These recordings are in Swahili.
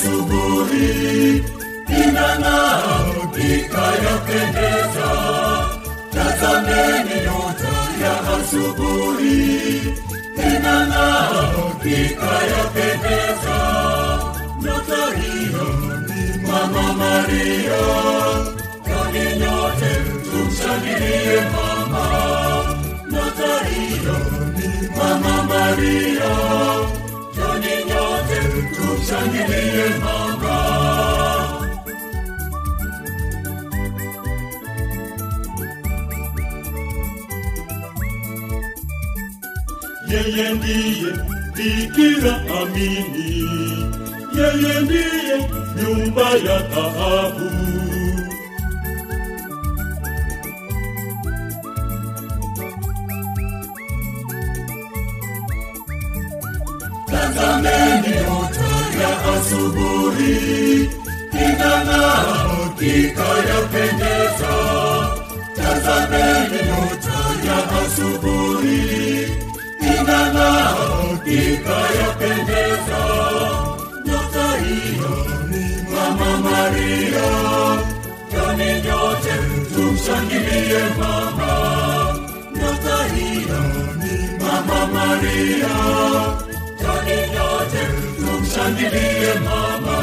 asubuhi inang'aa ikayapendeza. Tazameni nyota ya asubuhi inang'aa ikayapendeza. Nyota hiyo ni Mama Maria, kwani nyote tumshangilie mama. Nyota hiyo ni Mama Maria, kwani nyote tumshangilie mama. Yeye ndiye Bikira amini, yeye ndiye nyumba ya dhahabu. Tazameni nyota ya asubuhi inang'aa ikayapendeza. Tazameni nyota ya asubuhi inang'aa ikayapendeza. Nyota hiyo ni Mama Maria, kwani nyote tumshangilie mama. Nyota hiyo ni Mama Maria, kwani nyote tumshangilie mama.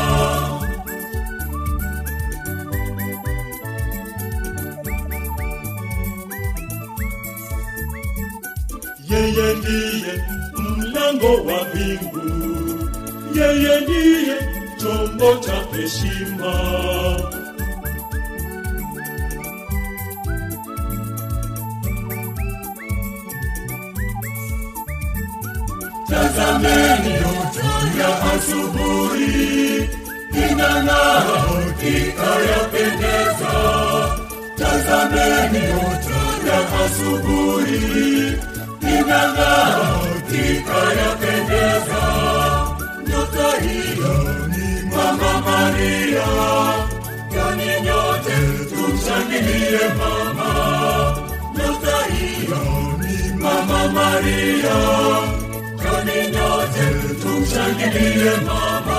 Yeye ndiye mlango wa mbingu, yeye ndiye chombo cha heshima. Tazameni nyota ya asubuhi inang'aa ikayapendeza. Tazameni nyota ya asubuhi inang'aa ikayapendeza. Nyota hiyo ni Mama Maria, kwani nyote tumshangilie mama. Nyota hiyo ni Mama Maria, kwani nyote tumshangilie mama.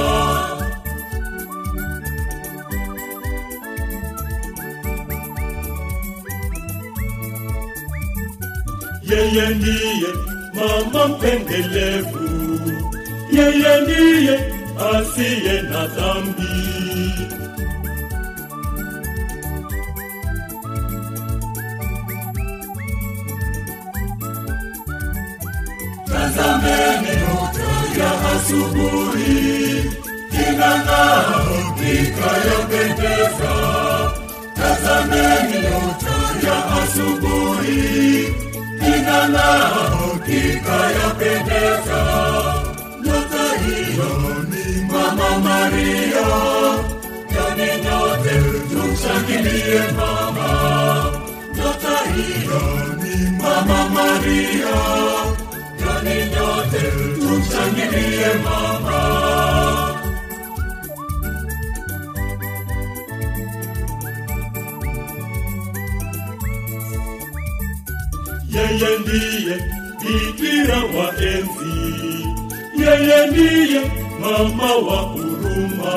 Yeye ndiye mama mpendelevu, yeye ndiye asiye na dhambi. Tazameni nyota ya asubuhi inang'aa ikayapendeza. Tazameni nyota ya asubuhi inang'aa ikayapendeza. Nyota hiyo ni Mama Maria, kwani nyote tumshangilie mama. Nyota hiyo ni Mama Maria, kwani nyote tumshangilie mama. Yeye ndiye Bikira wa enzi, yeye ndiye mama wa huruma.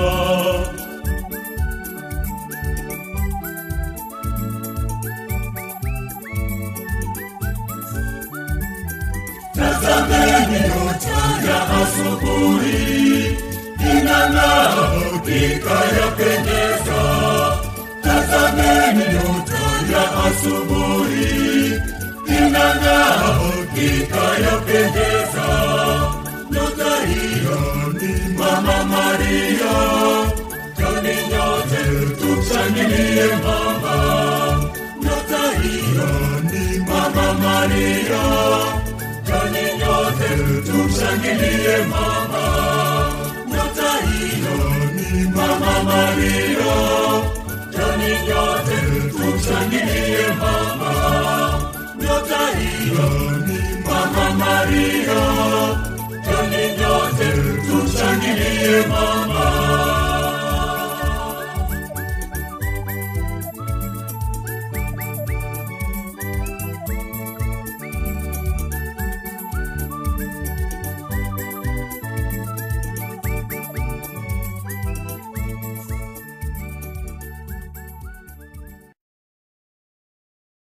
Tazameni nyota ya asubuhi inang'aa ikayapendeza. Tazameni nyota ya asubuhi inang'aa ikayapendeza. Nyota hiyo ni Mama Maria, kwani nyote tumshangilie mama. Nyota hiyo ni Mama Maria, kwani nyote tumshangilie mama. Nyota hiyo ni Mama Maria, kwani nyote tumshangilie mama. Nyota hiyo ni Mama Maria, kwani nyote tumshangilie mama.